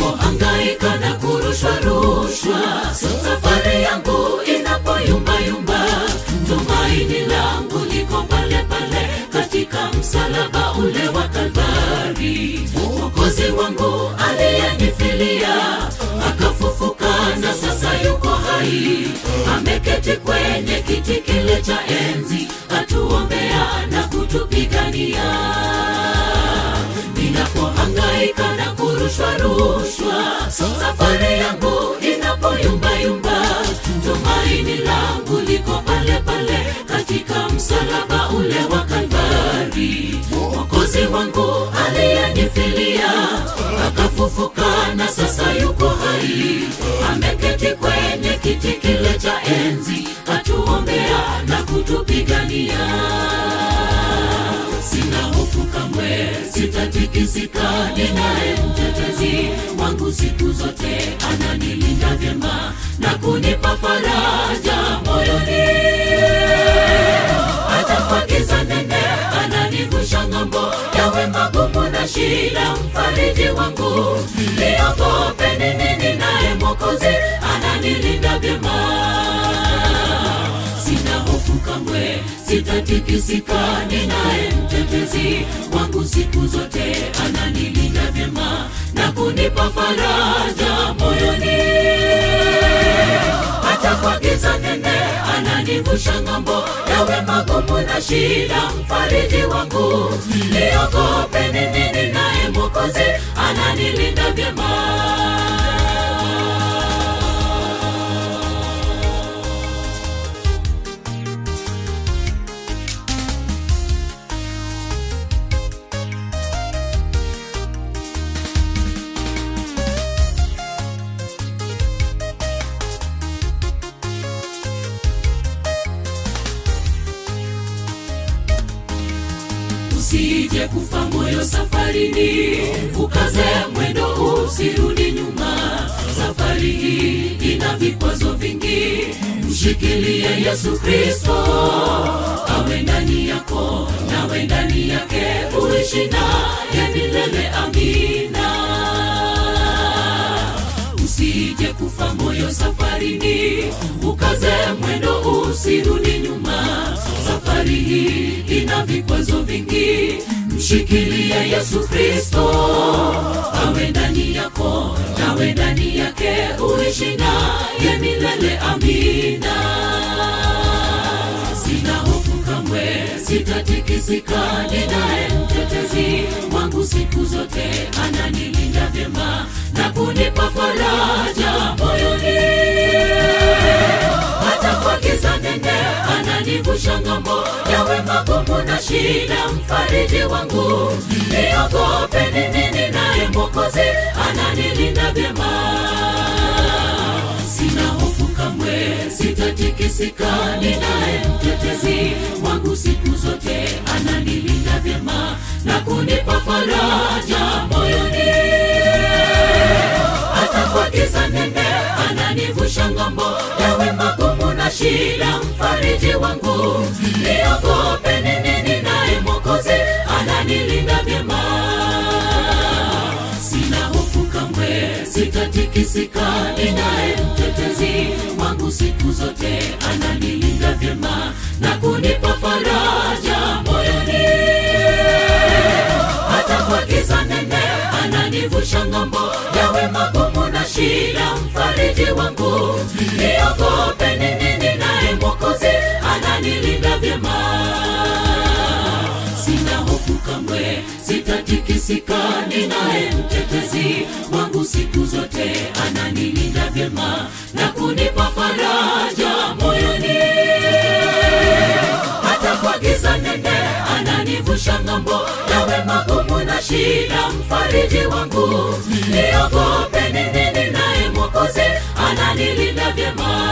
ninapohangaika na kurushwa rushwa, safari yangu inapoyumbayumba, tumaini langu liko pale pale katika msalaba ule wa Kalvari. Mwokozi wangu aliyenifilia akafufuka, na sasa yuko hai, ameketi kwenye kiti kile cha enzi, atuombea na kutupigania ninapohangaika na kurushwa rushwa, safari yangu inapoyumbayumba, tumaini langu liko pale pale katika msalaba ule wa Kalvari. Mwokozi wangu aliyenifilia akafufuka, na sasa yuko hai, ameketi kwenye kiti kile cha enzi, atuombea na kutupigania sina hofu kamwe, sitatikisika, ninaye mtetezi wangu siku zote, ananilinda vyema na kunipa faraja moyoni. Hata kwa giza nene ananivusha ng'ambo, yawe magumu na shida, mfariji wangu. Niogope nini? Ninaye Mwokozi ananilinda vyema sina hofu kamwe, sitatikisika, ninaye mtetezi wangu siku zote, ananilinda vyema na kunipa faraja moyoni. Hata kwa giza nene ananivusha ng'ambo, yawe magumu na shida, mfariji wangu. Niogope nini? Ninaye Mwokozi ananilinda vyema. usije kufa moyo safarini, ukaze mwendo, usirudi nyuma. Safari hii ina vikwazo vingi, mshikilie Yesu Kristo, awe ndani yako, nawe ndani yake, uishi naye milele. Amina usije kufa moyo safarini, ukaze mwendo, usirudi nyuma. Safari hii ina vikwazo vingi, mshikilie Yesu Kristo, awe ndani yako, nawe ndani yake, uishi naye milele. Amina sina hofu kamwe, sitatikisika, ninaye mtetezi wangu siku zote, ananilinda vyema na kunipa faraja moyoni. Hata kwa giza nene ananivusha ng'ambo, yawe magumu na shida, mfariji wangu. Niogope nini? Ninaye Mwokozi ananilinda vyema sina hofu kamwe, sitatikisika, ninaye mtetezi wangu siku zote, ananilinda vyema na kunipa faraja moyoni. Hata kwa giza nene ananivusha ng'ambo, yawe magumu na shida, mfariji wangu. Niogope nini? Ninaye Mwokozi ananilinda vyema sina hofu kamwe, sitatikisika, ninaye mtetezi wangu siku zote, ananilinda vyema na kunipa faraja moyoni. Hata kwa giza nene ananivusha ng'ambo, yawe magumu na shida, mfariji wangu. Niogope nini? Ninaye Mwokozi ananilinda vyema sina hofu kamwe, sitatikisika, ninaye mtetezi wangu siku zote, ananilinda vyema na kunipa faraja moyoni. Hata kwa giza nene ananivusha ng'ambo, yawe magumu na shida, mfariji wangu. Niogope nini? Ninaye Mwokozi ananilinda vyema